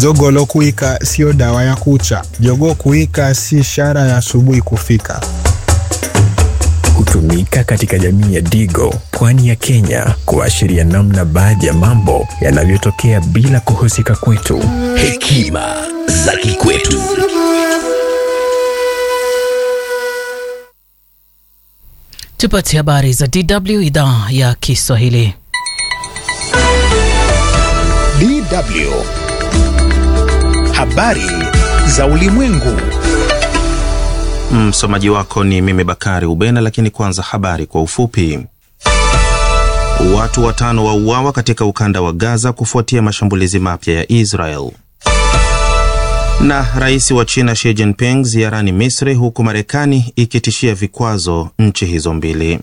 Jogolo kuwika sio dawa ya kucha. Jogoo kuwika si ishara ya asubuhi kufika. Hutumika katika jamii ya Digo, pwani ya Kenya, kuashiria namna baadhi ya mambo yanavyotokea bila kuhusika kwetu. Hekima za kikwetu. Tupate habari za DW idhaa ya Kiswahili. DW. Habari za ulimwengu. Msomaji wako ni mimi Bakari Ubena, lakini kwanza habari kwa ufupi. Watu watano wauawa katika ukanda wa Gaza kufuatia mashambulizi mapya ya Israel. Na rais wa China Xi Jinping ziarani Misri, huku Marekani ikitishia vikwazo nchi hizo mbili.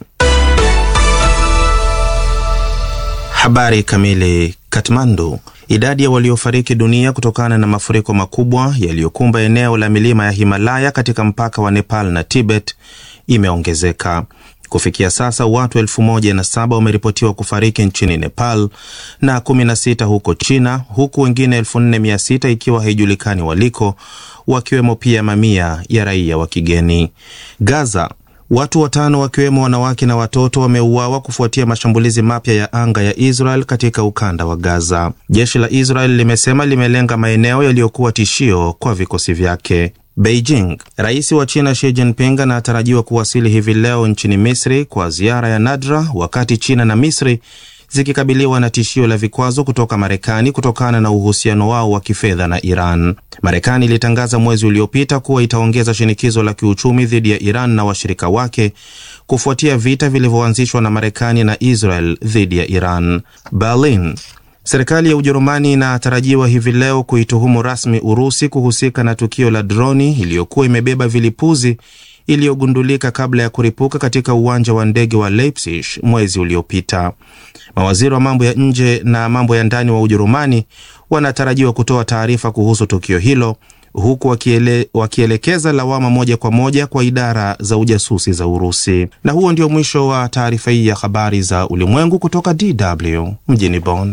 Habari kamili. Kathmandu. Idadi ya waliofariki dunia kutokana na mafuriko makubwa yaliyokumba eneo la milima ya Himalaya katika mpaka wa Nepal na Tibet imeongezeka. Kufikia sasa watu elfu moja na saba wameripotiwa kufariki nchini Nepal na 16 huko China, huku wengine elfu nne mia sita ikiwa haijulikani waliko, wakiwemo pia mamia ya raia wa kigeni. Gaza Watu watano wakiwemo wanawake na watoto wameuawa kufuatia mashambulizi mapya ya anga ya Israel katika ukanda wa Gaza. Jeshi la Israel limesema limelenga maeneo yaliyokuwa tishio kwa vikosi vyake. Beijing. Rais wa China Xi Jinping anatarajiwa kuwasili hivi leo nchini Misri kwa ziara ya nadra, wakati China na Misri zikikabiliwa na tishio la vikwazo kutoka Marekani kutokana na uhusiano wao wa kifedha na Iran. Marekani ilitangaza mwezi uliopita kuwa itaongeza shinikizo la kiuchumi dhidi ya Iran na washirika wake kufuatia vita vilivyoanzishwa na Marekani na Israel dhidi ya Iran. Berlin. Serikali ya Ujerumani inatarajiwa hivi leo kuituhumu rasmi Urusi kuhusika na tukio la droni iliyokuwa imebeba vilipuzi iliyogundulika kabla ya kuripuka katika uwanja wa ndege wa Leipzig mwezi uliopita. Mawaziri wa mambo ya nje na mambo ya ndani wa Ujerumani wanatarajiwa kutoa taarifa kuhusu tukio hilo huku wakiele, wakielekeza lawama moja kwa moja kwa idara za ujasusi za Urusi. Na huo ndio mwisho wa taarifa hii ya habari za ulimwengu kutoka DW mjini Bonn.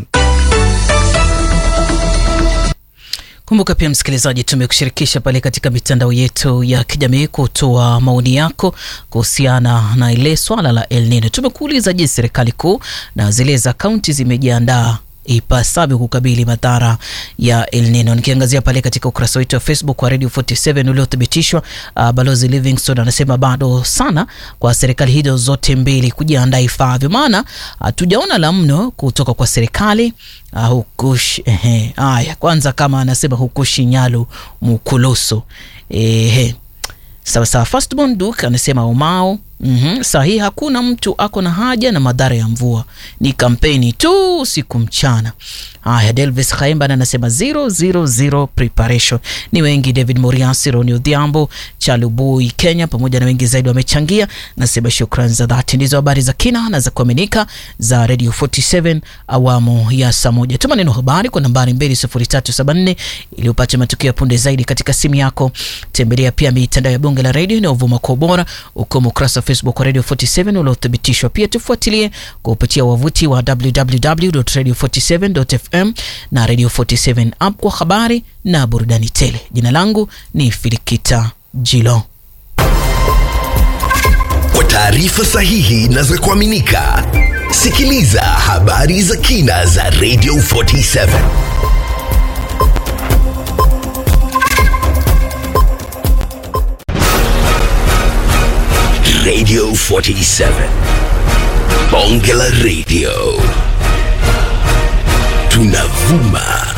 Kumbuka pia msikilizaji, tumekushirikisha pale katika mitandao yetu ya kijamii kutoa maoni yako kuhusiana na ile swala la El Nino. Tumekuuliza, je, serikali kuu na zile za kaunti zimejiandaa ipasavyo kukabili madhara ya El Nino. Nikiangazia pale katika ukurasa wetu wa Facebook wa Radio 47 uliothibitishwa, uh, Balozi Livingstone anasema bado sana kwa serikali hizo zote mbili kujiandaa ifavyo, maana hatujaona uh, la mno kutoka kwa serikali uh, hukush ehe. Aya, kwanza kama anasema hukushi nyalu mukuluso ehe. Sawa sawa. Firstborn Duke anasema umao Mm -hmm. Sahi, hakuna mtu ako na haja na madhara ya mvua, ni kampeni tu usiku mchana. Haya, Delvis Khaimba anasema 000 preparation. Ni wengi, David Moriasi, Roni Odhiambo, Chalubui Kenya, pamoja na wengi zaidi wamechangia. Nasema shukrani za dhati. Ndizo habari za kina na za kuaminika za Radio 47 awamu ya saa moja. Tuma neno habari kwa nambari 20374 ili upate matukio ya punde zaidi katika simu yako. Tembelea pia mitandao ya Bunge la Radio inayovuma kwa ubora ukomo ukurasa Facebook wa Radio 47 uliothibitishwa. Pia tufuatilie kupitia wavuti wa www.radio47.fm na Radio 47 app kwa habari na burudani tele. Jina langu ni Filikita Jilo. Kwa taarifa sahihi na za kuaminika, sikiliza habari za kina za Radio 47. Radio 47. Bonge la Radio. Tunavuma